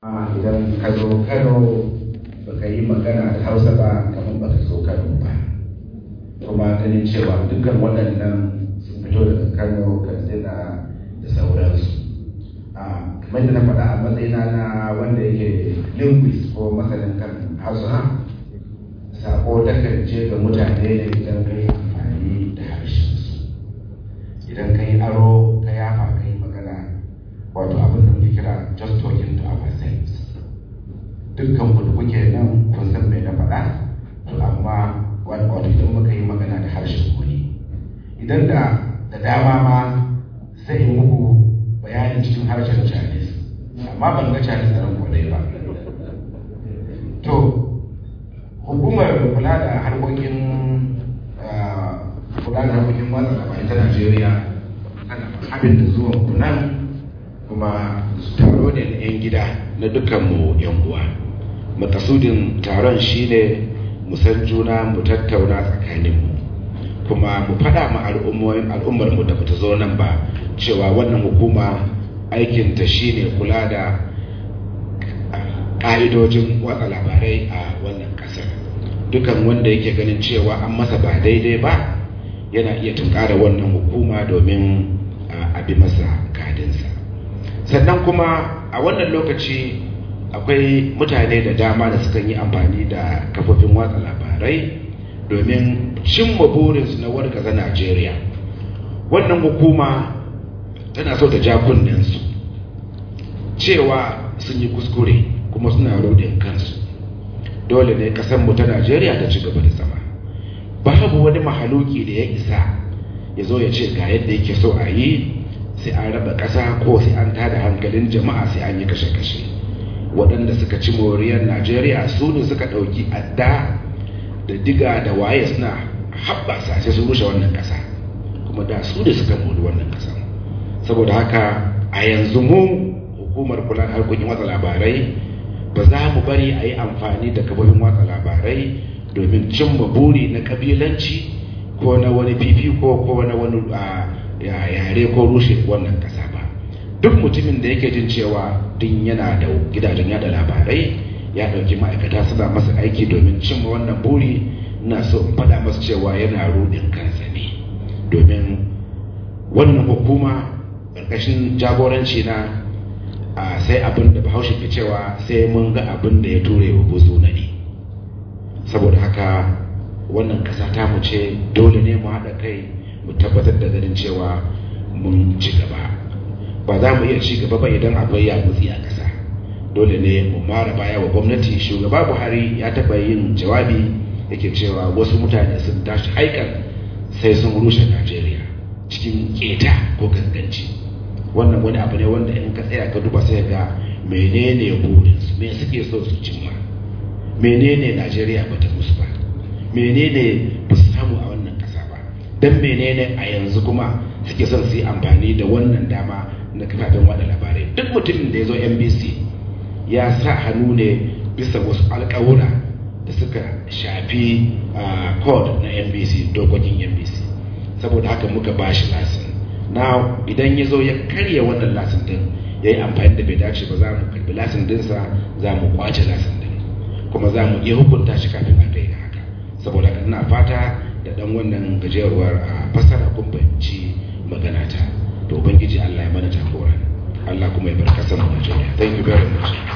idan ka zo kano baka yi magana da hausa ba kamar baka zo kano ba kuma ganin cewa dukkan waɗannan sun fito daga kano katsina da sauransu a kamar da na faɗa a matsayina na wanda yake linguist ko masanin kan hausa sako takan je ga mutane ne idan ka yi amfani da harshensu idan ka yi aro ka yafa ka yi magana wato abin da muke kira just talking to ourselves dukkan ku da kuke nan kun san me na faɗa to amma wato idan muka yi magana da harshen ku ne idan da da dama ma sai in muku bayanin cikin harshen Chinese amma ban ga Chinese a kwadai ba to hukumar kula da harkokin kula da harkokin watsa labarai ta Najeriya tana abin da zuwan ku nan kuma taro ne na 'yan gida na dukkanmu 'yan uwa makasudin taron shine mu san juna mu tattauna tsakaninmu kuma mu faɗa ma al'ummar mu da bata zo nan ba cewa wannan hukuma aikinta shine kula da ƙa'idojin watsa labarai a wannan ƙasar dukan wanda yake ganin cewa an masa ba daidai ba yana iya tunkara wannan hukuma domin a bi masa kadinsa sannan kuma a wannan lokaci akwai mutane da dama da sukan yi amfani da kafofin watsa labarai domin cimma burinsu na wargaza najeriya wannan hukuma tana so ta ja su cewa sun yi kuskure kuma suna rodin kansu dole ne kasanmu ta najeriya ta ci gaba da zama babu wani mahaluki da ya isa ya zo ya ce ga yadda yake so a yi sai an raba ƙasa ko sai an tada hankalin jama'a sai an yi kashe-kashe waɗanda suka ci moriyar najeriya su ne suka ɗauki adda da diga da waye suna haɓasa sai su rushe wannan ƙasa kuma da su ne suka mori wannan ƙasa saboda haka a yanzu mu hukumar kula da harkokin watsa labarai ba za mu bari a yi amfani da kafofin watsa labarai domin cimma buri na ƙabilanci ko na wani fifiko ko na wani yare ko rushe wannan kasa ba duk mutumin da yake jin cewa din yana da gidajen yada labarai ya dauki ma'aikata suna masa aiki domin cimma wannan buri ina so in faɗa masa cewa yana rudin kansa ne domin wannan hukuma ƙarƙashin jagoranci na a sai abin da bahaushe ke cewa sai mun ga abin da ya ture wa buzu na ne saboda haka wannan ƙasa ta mu ce dole ne mu haɗa kai mu tabbatar da ganin cewa mun ci gaba ba za mu iya ci gaba ba idan akwai ya mutsi a ƙasa dole ne mu mara baya wa gwamnati shugaba buhari ya taɓa yin jawabi yake cewa wasu mutane sun tashi haikan sai sun rushe najeriya cikin keta ko ganganci wannan wani abu ne wanda in ka tsaya ka duba sai ga menene burinsu me suke so su cimma menene najeriya bata musu ba menene ba su samu a wannan ƙasa ba don menene a yanzu kuma suke son su yi amfani da wannan dama na kafafen wada labarai duk mutumin da ya zo nbc ya sa hannu ne bisa wasu alkawura da suka shafi code na nbc dokokin nbc saboda haka muka ba shi lasin na idan ya zo ya karya wannan lasin din ya yi amfani da bai dace ba za mu karbi lasin dinsa za mu kwace lasin din kuma za mu iya hukunta shi kafin a daina haka saboda haka ina fata da dan wannan gajeruwar a fasara kun fahimci magana ta to ubangiji Allah ya mana jagora Allah kuma ya bar kasar mu Najeriya thank you very much